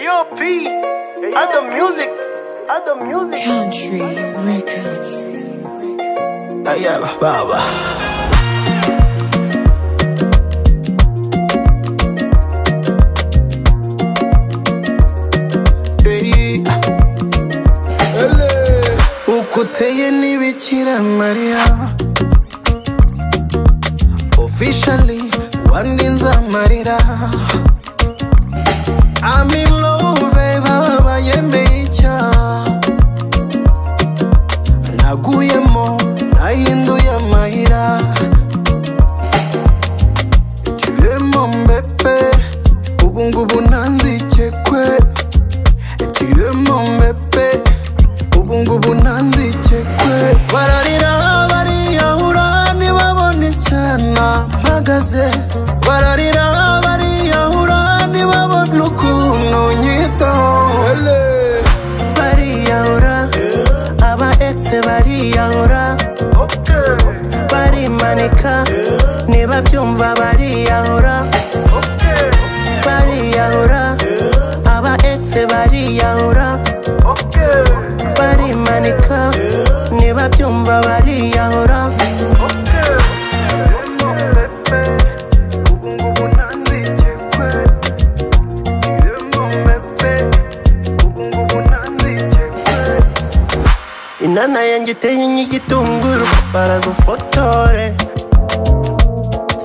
yo, P, at the music, at the music. Country Records. Ella baba. Hey. Ele. Uko uteye ni Bikira Mariya Officially wandinze amarira I'm in love baba yemeye icyaha naguyemo nahinduye amayira tuyemo mbepe ubungubu ntanzikekwe tuyemo mbepe ubungubu ntanzikekwe bararira bariyahura ntibabone cyana mpagaze bararira bariyahura ntibabone ukuntu nyitaho bariyahura aba exe bariyahura barimanika niba byumva bariyahura bariyahura aba exe bariyahura barimanika niba byumva bariyahura inana yanjye iteye nk'igitunguru baraza ufotore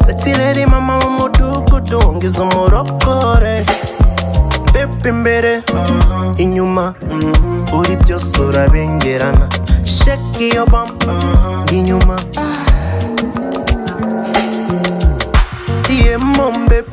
setireri mama w'umudugudu ngize umurokore pepe imbere inyuma uri byose urabengerana sheki iyo bampa inyuma tiyemo mbepe